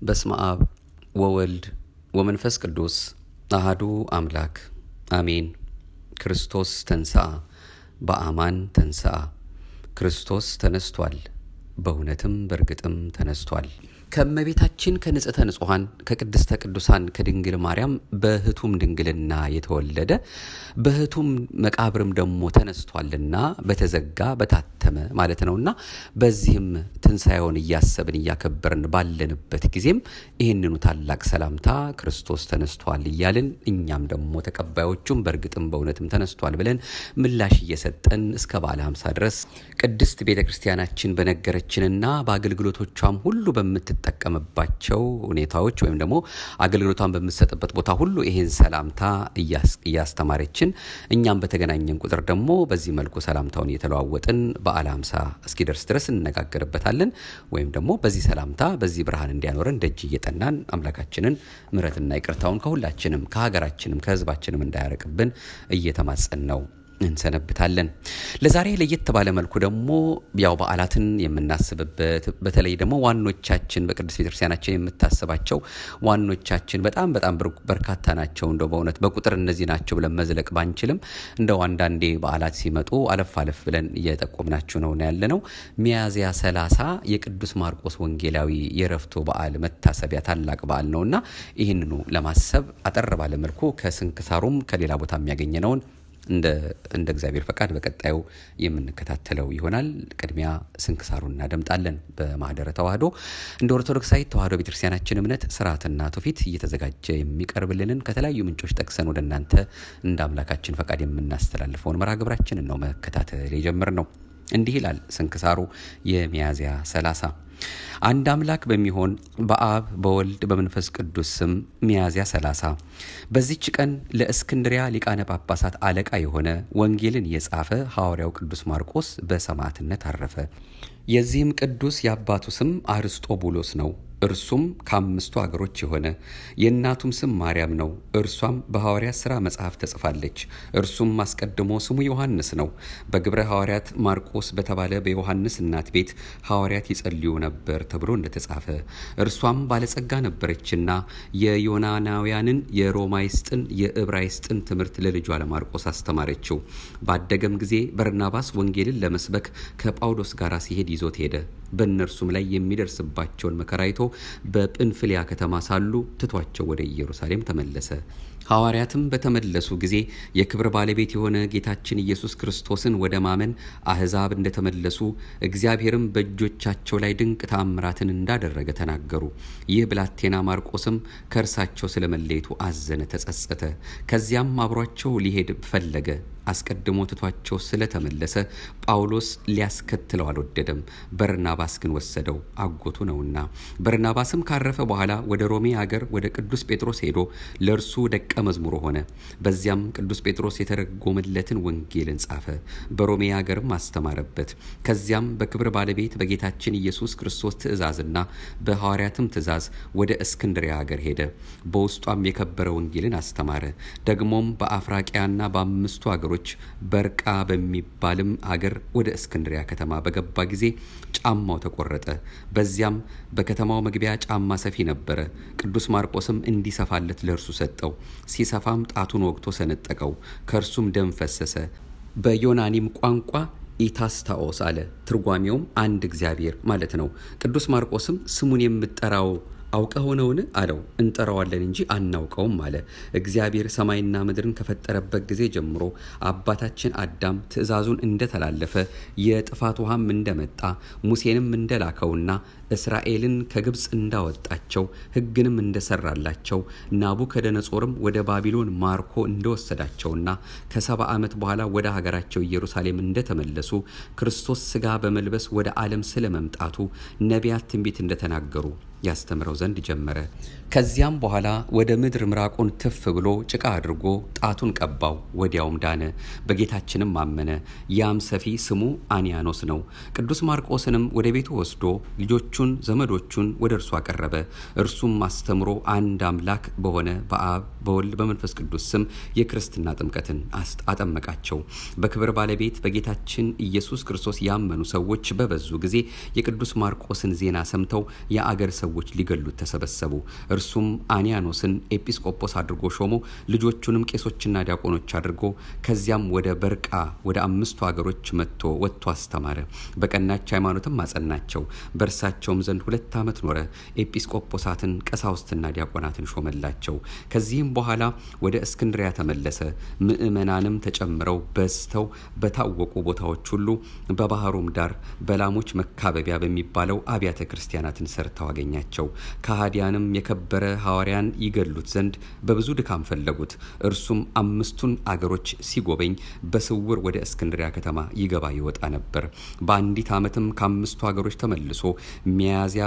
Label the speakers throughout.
Speaker 1: በስመ አብ ወወልድ ወመንፈስ ቅዱስ አሃዱ አምላክ አሜን። ክርስቶስ ተንሥአ በአማን ተንሥአ። ክርስቶስ ተነስቷል፣ በእውነትም በእርግጥም ተነስቷል። ከእመቤታችን ከንጽሕተ ንጹሐን ከቅድስተ ቅዱሳን ከድንግል ማርያም በሕቱም ድንግልና የተወለደ በሕቱም መቃብርም ደግሞ ተነስቷልና በተዘጋ በታተመ ማለት ነውና በዚህም ትንሣኤውን እያሰብን እያከበርን ባለንበት ጊዜም ይህንኑ ታላቅ ሰላምታ ክርስቶስ ተነስቷል እያልን እኛም ደግሞ ተቀባዮቹም በእርግጥም በእውነትም ተነስቷል ብለን ምላሽ እየሰጠን እስከ በዓለ ሃምሳ ድረስ ቅድስት ቤተ ክርስቲያናችን በነገረችንና በአገልግሎቶቿም ሁሉ በምትጠቀምባቸው ሁኔታዎች ወይም ደግሞ አገልግሎቷን በምትሰጥበት ቦታ ሁሉ ይህን ሰላምታ እያስተማረችን እኛም በተገናኘን ቁጥር ደግሞ በዚህ መልኩ ሰላምታውን እየተለዋወጥን በዓለ ሃምሳ እስኪደርስ ድረስ እንነጋገርበታለን። ወይም ደግሞ በዚህ ሰላምታ በዚህ ብርሃን እንዲያኖረን ደጅ እየጠናን አምላካችንን ምሕረትና ይቅርታውን ከሁላችንም ከሀገራችንም ከሕዝባችንም እንዳያረቅብን እየተማጸን ነው እንሰነብታለን። ለዛሬ ለየት ባለ መልኩ ደግሞ ያው በዓላትን የምናስብበት በተለይ ደግሞ ዋኖቻችን በቅዱስ ቤተክርስቲያናችን የምታስባቸው ዋኖቻችን በጣም በጣም በርካታ ናቸው። እንደው በእውነት በቁጥር እነዚህ ናቸው ብለን መዝለቅ ባንችልም እንደው አንዳንዴ በዓላት ሲመጡ አለፍ አለፍ ብለን እየጠቆምናችሁ ነው ያለ ነው። ሚያዝያ ሰላሳ የቅዱስ ማርቆስ ወንጌላዊ የረፍቶ በዓል መታሰቢያ ታላቅ በዓል ነውና ይህንኑ ለማሰብ አጠር ባለ መልኩ ከስንክሳሩም ከሌላ ቦታ የሚያገኘነውን እንደ እግዚአብሔር ፈቃድ በቀጣዩ የምንከታተለው ይሆናል። ቅድሚያ ስንክሳሩን እናደምጣለን። በማህደረ ተዋህዶ እንደ ኦርቶዶክሳዊት ተዋህዶ ቤተክርስቲያናችን እምነት ስርዓትና ትውፊት እየተዘጋጀ የሚቀርብልንን ከተለያዩ ምንጮች ጠቅሰን ወደ እናንተ እንደ አምላካችን ፈቃድ የምናስተላልፈውን መርሃ ግብራችንን ነው መከታተል የጀምር ነው። እንዲህ ይላል ስንክሳሩ የሚያዝያ ሰላሳ አንድ አምላክ በሚሆን በአብ በወልድ በመንፈስ ቅዱስ ስም ሚያዝያ ሰላሳ በዚች ቀን ለእስክንድሪያ ሊቃነ ጳጳሳት አለቃ የሆነ ወንጌልን የጻፈ ሐዋርያው ቅዱስ ማርቆስ በሰማዕትነት አረፈ። የዚህም ቅዱስ የአባቱ ስም አርስጦቡሎስ ነው። እርሱም ከአምስቱ አገሮች የሆነ የእናቱም ስም ማርያም ነው። እርሷም በሐዋርያት ሥራ መጽሐፍ ተጽፋለች። እርሱም አስቀድሞ ስሙ ዮሐንስ ነው። በግብረ ሐዋርያት ማርቆስ በተባለ በዮሐንስ እናት ቤት ሐዋርያት ይጸልዩ ነበር ተብሎ እንደተጻፈ። እርሷም ባለጸጋ ነበረችና የዮናናውያንን የሮማይስጥን የዕብራይስጥን ትምህርት ለልጇ ለማርቆስ አስተማረችው። ባደገም ጊዜ በርናባስ ወንጌልን ለመስበክ ከጳውሎስ ጋር ሲሄድ ይዞት ሄደ። በእነርሱም ላይ የሚደርስባቸውን መከራ አይቶ በጵንፍልያ ከተማ ሳሉ ትቷቸው ወደ ኢየሩሳሌም ተመለሰ። ሐዋርያትም በተመለሱ ጊዜ የክብር ባለቤት የሆነ ጌታችን ኢየሱስ ክርስቶስን ወደ ማመን አሕዛብ እንደተመለሱ እግዚአብሔርም በእጆቻቸው ላይ ድንቅ ተአምራትን እንዳደረገ ተናገሩ። ይህ ብላቴና ማርቆስም ከእርሳቸው ስለ መለየቱ አዘነ፣ ተጸጸተ። ከዚያም አብሯቸው ሊሄድ ፈለገ። አስቀድሞ ትቷቸው ስለተመለሰ ጳውሎስ ሊያስከትለው አልወደደም። በርናባስ ግን ወሰደው፣ አጎቱ ነውና። በርናባስም ካረፈ በኋላ ወደ ሮሜ አገር ወደ ቅዱስ ጴጥሮስ ሄዶ ለእርሱ ደቀ መዝሙር ሆነ። በዚያም ቅዱስ ጴጥሮስ የተረጎመለትን ወንጌልን ጻፈ። በሮሜ አገርም አስተማረበት። ከዚያም በክብር ባለቤት በጌታችን ኢየሱስ ክርስቶስ ትእዛዝና በሐዋርያትም ትእዛዝ ወደ እስክንድሪያ አገር ሄደ። በውስጧም የከበረ ወንጌልን አስተማረ። ደግሞም በአፍራቂያና በአምስቱ አገሮች በርቃ በሚባልም አገር ወደ እስክንድሪያ ከተማ በገባ ጊዜ ጫማው ተቆረጠ። በዚያም በከተማው መግቢያ ጫማ ሰፊ ነበረ። ቅዱስ ማርቆስም እንዲሰፋለት ለእርሱ ሰጠው። ሲሰፋም ጣቱን ወግቶ ሰነጠቀው፣ ከእርሱም ደም ፈሰሰ። በዮናኒም ቋንቋ ኢታስታኦስ አለ። ትርጓሜውም አንድ እግዚአብሔር ማለት ነው። ቅዱስ ማርቆስም ስሙን የምጠራው አውቀ ሆነውን አለው። እንጠራዋለን እንጂ አናውቀውም አለ። እግዚአብሔር ሰማይና ምድርን ከፈጠረበት ጊዜ ጀምሮ አባታችን አዳም ትእዛዙን እንደተላለፈ የጥፋት ውሃም እንደመጣ ሙሴንም እንደላከውና እስራኤልን ከግብፅ እንዳወጣቸው ሕግንም እንደሰራላቸው ናቡከደነጾርም ወደ ባቢሎን ማርኮ እንደወሰዳቸውና ከሰባ ዓመት በኋላ ወደ ሀገራቸው ኢየሩሳሌም እንደተመለሱ ክርስቶስ ሥጋ በመልበስ ወደ ዓለም ስለ መምጣቱ ነቢያት ትንቢት እንደተናገሩ ያስተምረው ዘንድ ጀመረ። ከዚያም በኋላ ወደ ምድር ምራቁን ትፍ ብሎ ጭቃ አድርጎ ጣቱን ቀባው፣ ወዲያውም ዳነ። በጌታችንም አመነ። ያም ሰፊ ስሙ አንያኖስ ነው። ቅዱስ ማርቆስንም ወደ ቤቱ ወስዶ ልጆቹን ዘመዶቹን ወደ እርሱ አቀረበ። እርሱም አስተምሮ አንድ አምላክ በሆነ በአብ በወልድ በመንፈስ ቅዱስ ስም የክርስትና ጥምቀትን አጠመቃቸው። በክብር ባለቤት በጌታችን ኢየሱስ ክርስቶስ ያመኑ ሰዎች በበዙ ጊዜ የቅዱስ ማርቆስን ዜና ሰምተው የአገር ሰዎች ሰዎች ሊገሉት ተሰበሰቡ። እርሱም አንያኖስን ኤጲስቆጶስ አድርጎ ሾሞ ልጆቹንም ቄሶችና ዲያቆኖች አድርጎ ከዚያም ወደ በርቃ ወደ አምስቱ ሀገሮች መጥቶ ወጥቶ አስተማረ። በቀናች ሃይማኖትም አጸናቸው። በእርሳቸውም ዘንድ ሁለት ዓመት ኖረ። ኤጲስቆጶሳትን ቀሳውስትና ዲያቆናትን ሾመላቸው። ከዚህም በኋላ ወደ እስክንድሪያ ተመለሰ። ምእመናንም ተጨምረው በዝተው በታወቁ ቦታዎች ሁሉ በባህሩም ዳር በላሞች መካበቢያ በሚባለው አብያተ ክርስቲያናትን ሰርተው አገኛቸው። ከሃዲያንም የከበረ ሐዋርያን ይገሉት ዘንድ በብዙ ድካም ፈለጉት። እርሱም አምስቱን አገሮች ሲጎበኝ በስውር ወደ እስክንድሪያ ከተማ ይገባ ይወጣ ነበር። በአንዲት ዓመትም ከአምስቱ ሀገሮች ተመልሶ ሚያዝያ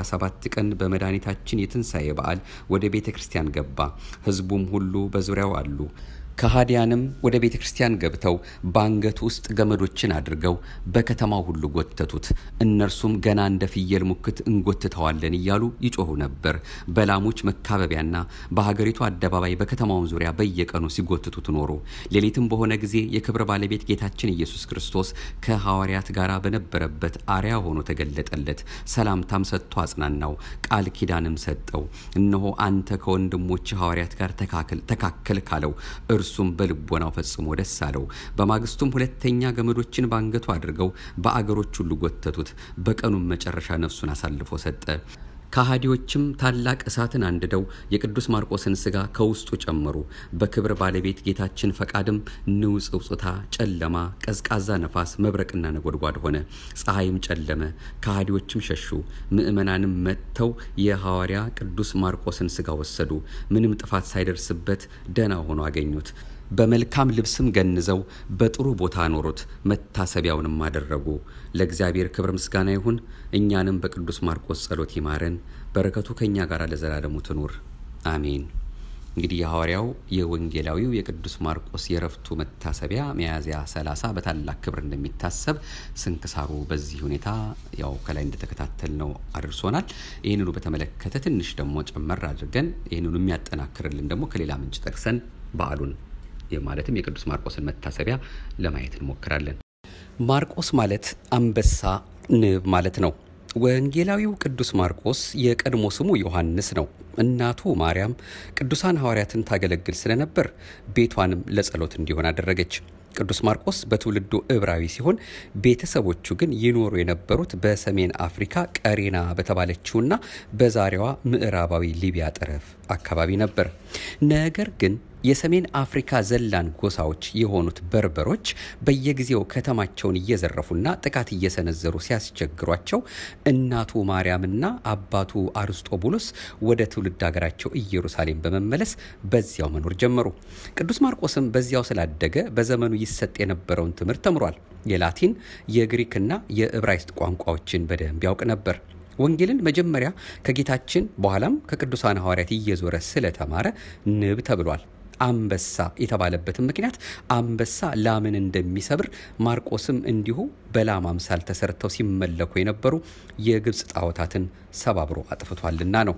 Speaker 1: 17 ቀን በመድኃኒታችን የትንሣኤ በዓል ወደ ቤተ ክርስቲያን ገባ። ሕዝቡም ሁሉ በዙሪያው አሉ። ከሃዲያንም ወደ ቤተ ክርስቲያን ገብተው በአንገቱ ውስጥ ገመዶችን አድርገው በከተማው ሁሉ ጎተቱት። እነርሱም ገና እንደ ፍየል ሙክት እንጎትተዋለን እያሉ ይጮሁ ነበር። በላሞች መካበቢያና በሀገሪቱ አደባባይ በከተማውን ዙሪያ በየቀኑ ሲጎትቱት ኖሩ። ሌሊትም በሆነ ጊዜ የክብር ባለቤት ጌታችን ኢየሱስ ክርስቶስ ከሐዋርያት ጋር በነበረበት አርያ ሆኖ ተገለጠለት። ሰላምታም ሰጥቶ አጽናናው፣ ቃል ኪዳንም ሰጠው። እነሆ አንተ ከወንድሞች ሐዋርያት ጋር ተካከል ካለው እርሱም በልቦናው ፈጽሞ ደስ አለው። በማግስቱም ሁለተኛ ገመዶችን በአንገቱ አድርገው በአገሮች ሁሉ ጎተቱት። በቀኑም መጨረሻ ነፍሱን አሳልፎ ሰጠ። ከሃዲዎችም ታላቅ እሳትን አንድደው የቅዱስ ማርቆስን ስጋ ከውስጡ ጨመሩ። በክብር ባለቤት ጌታችን ፈቃድም ንውጽውጽታ፣ ጨለማ፣ ቀዝቃዛ ነፋስ፣ መብረቅና ነጎድጓድ ሆነ። ፀሐይም ጨለመ፣ ከሃዲዎችም ሸሹ። ምእመናንም መጥተው የሐዋርያ ቅዱስ ማርቆስን ስጋ ወሰዱ። ምንም ጥፋት ሳይደርስበት ደህና ሆኖ አገኙት። በመልካም ልብስም ገንዘው በጥሩ ቦታ አኖሩት። መታሰቢያውንም አደረጉ። ለእግዚአብሔር ክብር ምስጋና ይሁን። እኛንም በቅዱስ ማርቆስ ጸሎት ይማረን፣ በረከቱ ከእኛ ጋር ለዘላለሙ ትኑር አሜን። እንግዲህ የሐዋርያው የወንጌላዊው የቅዱስ ማርቆስ የረፍቱ መታሰቢያ ሚያዝያ 30 በታላቅ ክብር እንደሚታሰብ ስንክሳሩ በዚህ ሁኔታ ያው ከላይ እንደተከታተል ነው አድርሶናል። ይህንኑ በተመለከተ ትንሽ ደግሞ ጨመር አድርገን ይህንኑ የሚያጠናክርልን ደግሞ ከሌላ ምንጭ ጠቅሰን በዓሉን ማለትም የቅዱስ ማርቆስን መታሰቢያ ለማየት እንሞክራለን። ማርቆስ ማለት አንበሳ፣ ንብ ማለት ነው። ወንጌላዊው ቅዱስ ማርቆስ የቀድሞ ስሙ ዮሐንስ ነው። እናቱ ማርያም ቅዱሳን ሐዋርያትን ታገለግል ስለነበር ቤቷንም ለጸሎት እንዲሆን አደረገች። ቅዱስ ማርቆስ በትውልዱ ዕብራዊ ሲሆን ቤተሰቦቹ ግን ይኖሩ የነበሩት በሰሜን አፍሪካ ቀሬና በተባለችውና በዛሬዋ ምዕራባዊ ሊቢያ ጠረፍ አካባቢ ነበር። ነገር ግን የሰሜን አፍሪካ ዘላን ጎሳዎች የሆኑት በርበሮች በየጊዜው ከተማቸውን እየዘረፉና ጥቃት እየሰነዘሩ ሲያስቸግሯቸው እናቱ ማርያምና አባቱ አርስጦቡሎስ ወደ ትውልድ ሀገራቸው ኢየሩሳሌም በመመለስ በዚያው መኖር ጀመሩ። ቅዱስ ማርቆስም በዚያው ስላደገ በዘመኑ ይሰጥ የነበረውን ትምህርት ተምሯል። የላቲን የግሪክና የዕብራይስጥ ቋንቋዎችን በደንብ ያውቅ ነበር። ወንጌልን መጀመሪያ ከጌታችን በኋላም ከቅዱሳን ሐዋርያት እየዞረ ስለተማረ ንብ ተብሏል። አንበሳ የተባለበትን ምክንያት አንበሳ ላምን እንደሚሰብር ማርቆስም እንዲሁ በላም አምሳል ተሰርተው ሲመለኩ የነበሩ የግብፅ ጣዖታትን ሰባብሮ አጥፍቷልና ነው።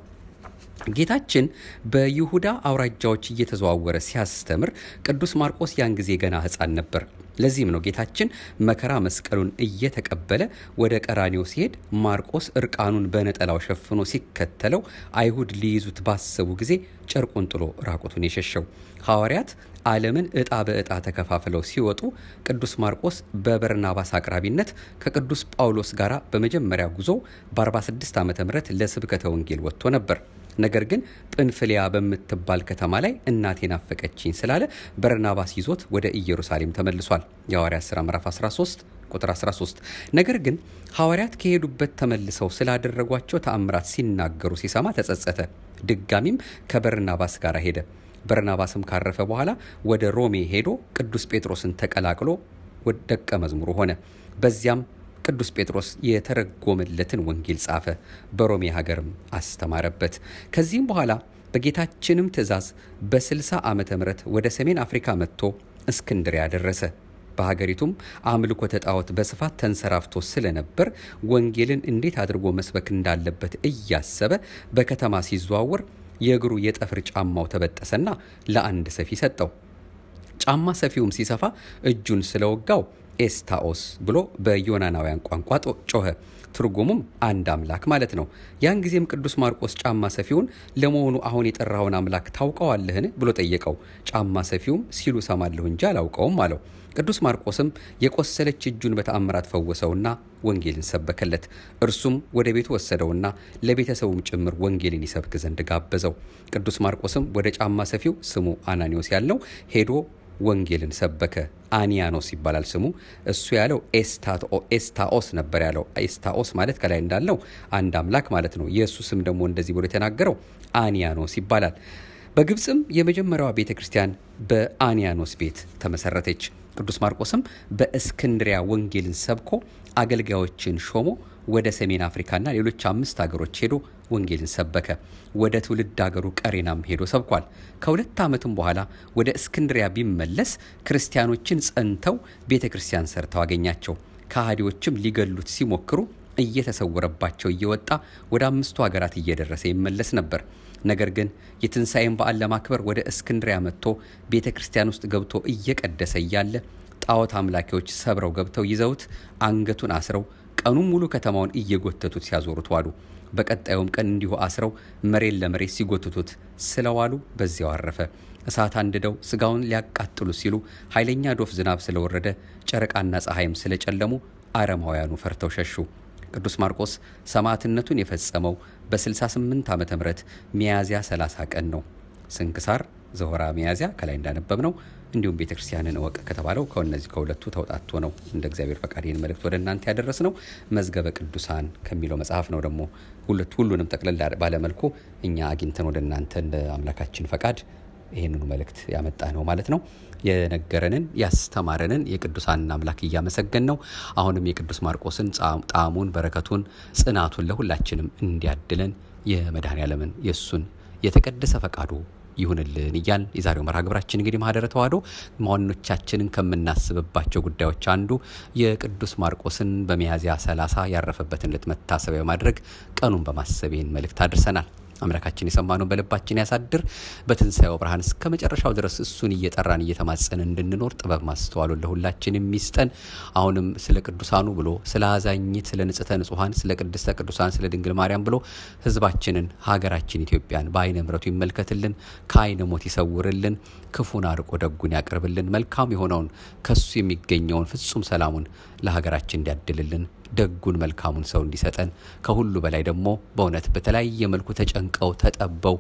Speaker 1: ጌታችን በይሁዳ አውራጃዎች እየተዘዋወረ ሲያስተምር ቅዱስ ማርቆስ ያን ጊዜ ገና ሕፃን ነበር። ለዚህም ነው ጌታችን መከራ መስቀሉን እየተቀበለ ወደ ቀራኒዮ ሲሄድ ማርቆስ እርቃኑን በነጠላው ሸፍኖ ሲከተለው አይሁድ ሊይዙት ባሰቡ ጊዜ ጨርቁን ጥሎ ራቁቱን የሸሸው። ሐዋርያት ዓለምን ዕጣ በዕጣ ተከፋፍለው ሲወጡ ቅዱስ ማርቆስ በበርናባስ አቅራቢነት ከቅዱስ ጳውሎስ ጋር በመጀመሪያ ጉዞ በ46 ዓ ም ለስብከተ ወንጌል ወጥቶ ነበር። ነገር ግን ጵንፍልያ በምትባል ከተማ ላይ እናቴ ናፈቀችኝ ስላለ በርናባስ ይዞት ወደ ኢየሩሳሌም ተመልሷል። የሐዋርያት ሥራ ምዕራፍ 13 ቁጥር 13። ነገር ግን ሐዋርያት ከሄዱበት ተመልሰው ስላደረጓቸው ተአምራት ሲናገሩ ሲሰማ ተጸጸተ። ድጋሚም ከበርናባስ ጋር ሄደ። በርናባስም ካረፈ በኋላ ወደ ሮሜ ሄዶ ቅዱስ ጴጥሮስን ተቀላቅሎ ደቀ መዝሙሩ ሆነ። በዚያም ቅዱስ ጴጥሮስ የተረጎመለትን ወንጌል ጻፈ። በሮሜ ሀገርም አስተማረበት። ከዚህም በኋላ በጌታችንም ትእዛዝ በ60 ዓመተ ምህረት ወደ ሰሜን አፍሪካ መጥቶ እስክንድሪያ ደረሰ። በሀገሪቱም አምልኮተ ጣዖት በስፋት ተንሰራፍቶ ስለነበር ወንጌልን እንዴት አድርጎ መስበክ እንዳለበት እያሰበ በከተማ ሲዘዋወር የእግሩ የጠፍር ጫማው ተበጠሰና ለአንድ ሰፊ ሰጠው። ጫማ ሰፊውም ሲሰፋ እጁን ስለወጋው ኤስታኦስ ብሎ በዮናናውያን ቋንቋ ጮኸ። ትርጉሙም አንድ አምላክ ማለት ነው። ያን ጊዜም ቅዱስ ማርቆስ ጫማ ሰፊውን ለመሆኑ አሁን የጠራውን አምላክ ታውቀዋለህን ብሎ ጠየቀው። ጫማ ሰፊውም ሲሉ ሰማለሁ እንጂ አላውቀውም አለው። ቅዱስ ማርቆስም የቆሰለች እጁን በተአምራት ፈወሰውና ወንጌልን ሰበከለት። እርሱም ወደ ቤቱ ወሰደውና ለቤተሰቡም ጭምር ወንጌልን ይሰብክ ዘንድ ጋበዘው። ቅዱስ ማርቆስም ወደ ጫማ ሰፊው ስሙ አናኒዎስ ያልነው ሄዶ ወንጌልን ሰበከ። አኒያኖስ ይባላል ስሙ። እሱ ያለው ኤስታኦስ ነበር ያለው። ኤስታኦስ ማለት ከላይ እንዳለው አንድ አምላክ ማለት ነው። የእሱ ስም ደግሞ እንደዚህ ብሎ የተናገረው አኒያኖስ ይባላል። በግብፅም የመጀመሪያዋ ቤተ ክርስቲያን በአኒያኖስ ቤት ተመሰረተች። ቅዱስ ማርቆስም በእስክንድሪያ ወንጌልን ሰብኮ አገልጋዮችን ሾሞ ወደ ሰሜን አፍሪካና ሌሎች አምስት ሀገሮች ሄዶ ወንጌልን ሰበከ። ወደ ትውልድ ሀገሩ ቀሬናም ሄዶ ሰብኳል። ከሁለት ዓመትም በኋላ ወደ እስክንድሪያ ቢመለስ ክርስቲያኖችን ጸንተው ቤተ ክርስቲያን ሰርተው አገኛቸው። ከሃዲዎችም ሊገሉት ሲሞክሩ እየተሰወረባቸው እየወጣ ወደ አምስቱ ሀገራት እየደረሰ ይመለስ ነበር። ነገር ግን የትንሣኤን በዓል ለማክበር ወደ እስክንድሪያ መጥቶ ቤተ ክርስቲያን ውስጥ ገብቶ እየቀደሰ እያለ ጣዖት አምላኪዎች ሰብረው ገብተው ይዘውት አንገቱን አስረው ቀኑን ሙሉ ከተማውን እየጎተቱት ሲያዞሩት ዋሉ። በቀጣዩም ቀን እንዲሁ አስረው መሬት ለመሬት ሲጎትቱት ስለዋሉ በዚያው አረፈ። እሳት አንድደው ስጋውን ሊያቃጥሉ ሲሉ ኃይለኛ ዶፍ ዝናብ ስለወረደ ጨረቃና ፀሐይም ስለጨለሙ አረማውያኑ ፈርተው ሸሹ። ቅዱስ ማርቆስ ሰማዕትነቱን የፈጸመው በ68 ዓመተ ምህረት ሚያዝያ 30 ቀን ነው። ስንክሳር ዘወራ ሚያዝያ ከላይ እንዳነበብ ነው። እንዲሁም ቤተ ክርስቲያንን እወቅ ከተባለው ከእነዚህ ከሁለቱ ተውጣቶ ነው እንደ እግዚአብሔር ፈቃድ ይህን መልእክት ወደ እናንተ ያደረስ ነው። መዝገበ ቅዱሳን ከሚለው መጽሐፍ ነው ደግሞ ሁሉንም ጠቅለል ባለመልኩ እኛ አግኝተን ወደ እናንተ እንደ አምላካችን ፈቃድ ይህንኑ መልእክት ያመጣ ነው ማለት ነው። የነገረንን ያስተማረንን የቅዱሳንን አምላክ እያመሰገን ነው። አሁንም የቅዱስ ማርቆስን ጣዕሙን፣ በረከቱን፣ ጽናቱን ለሁላችንም እንዲያድለን የመድኃኔ ዓለምን የእሱን የተቀደሰ ፈቃዱ ይሁንልን እያል የዛሬው መርሃ ግብራችን እንግዲህ ማህደረ ተዋሕዶ ዋኖቻችንን ከምናስብባቸው ጉዳዮች አንዱ የቅዱስ ማርቆስን በሚያዝያ 30 ያረፈበትን ዕለት መታሰቢያ ማድረግ ቀኑን በማሰብ ይህን መልእክት አድርሰናል። አምላካችን የሰማነውን በልባችን ያሳድር። በትንሣኤው ብርሃን እስከ መጨረሻው ድረስ እሱን እየጠራን እየተማጸን እንድንኖር ጥበብ ማስተዋሉን ለሁላችን የሚስጠን። አሁንም ስለ ቅዱሳኑ ብሎ ስለ አዛኝት፣ ስለ ንጽሕተ ንጹሐን፣ ስለ ቅድስተ ቅዱሳን፣ ስለ ድንግል ማርያም ብሎ ሕዝባችንን ሀገራችን ኢትዮጵያን በዓይነ ምሕረቱ ይመልከትልን፣ ከዓይነ ሞት ይሰውርልን፣ ክፉን አርቆ ደጉን ያቅርብልን፣ መልካም የሆነውን ከሱ የሚገኘውን ፍጹም ሰላሙን ለሀገራችን እንዲያድልልን ደጉን መልካሙን ሰው እንዲሰጠን ከሁሉ በላይ ደግሞ በእውነት በተለያየ መልኩ ተጨንቀው ተጠበው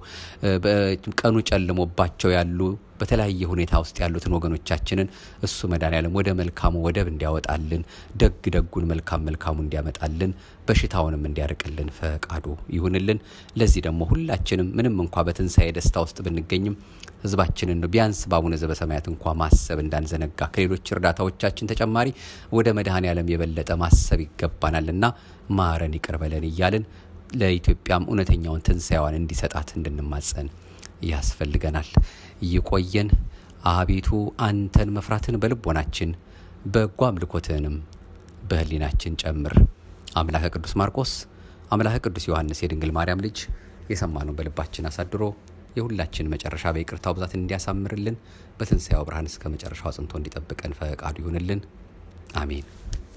Speaker 1: ቀኑ ጨልሞባቸው ያሉ በተለያየ ሁኔታ ውስጥ ያሉትን ወገኖቻችንን እሱ መድኃኔዓለም ወደ መልካሙ ወደብ እንዲያወጣልን ደግ ደጉን መልካም መልካሙ እንዲያመጣልን በሽታውንም እንዲያርቅልን ፈቃዱ ይሁንልን። ለዚህ ደግሞ ሁላችንም ምንም እንኳ በትንሣኤ ደስታ ውስጥ ብንገኝም ህዝባችንን ቢያንስ በአቡነ ዘበሰማያት እንኳ ማሰብ እንዳንዘነጋ ከሌሎች እርዳታዎቻችን ተጨማሪ ወደ መድኃኔዓለም የበለጠ ማሰብ ይገባናልና ማረን ይቅር በለን እያልን ለኢትዮጵያም እውነተኛውን ትንሣኤዋን እንዲሰጣት እንድንማጸን ያስፈልገናል። ይቆየን። አቤቱ አንተን መፍራትን በልቦናችን በጎ አምልኮትህንም በህሊናችን ጨምር። አምላከ ቅዱስ ማርቆስ አምላከ ቅዱስ ዮሐንስ የድንግል ማርያም ልጅ የሰማነውን በልባችን አሳድሮ የሁላችን መጨረሻ በይቅርታው ብዛት እንዲያሳምርልን በትንሣኤው ብርሃን እስከ መጨረሻው አጽንቶ እንዲጠብቀን ፈቃዱ ይሁንልን። አሜን።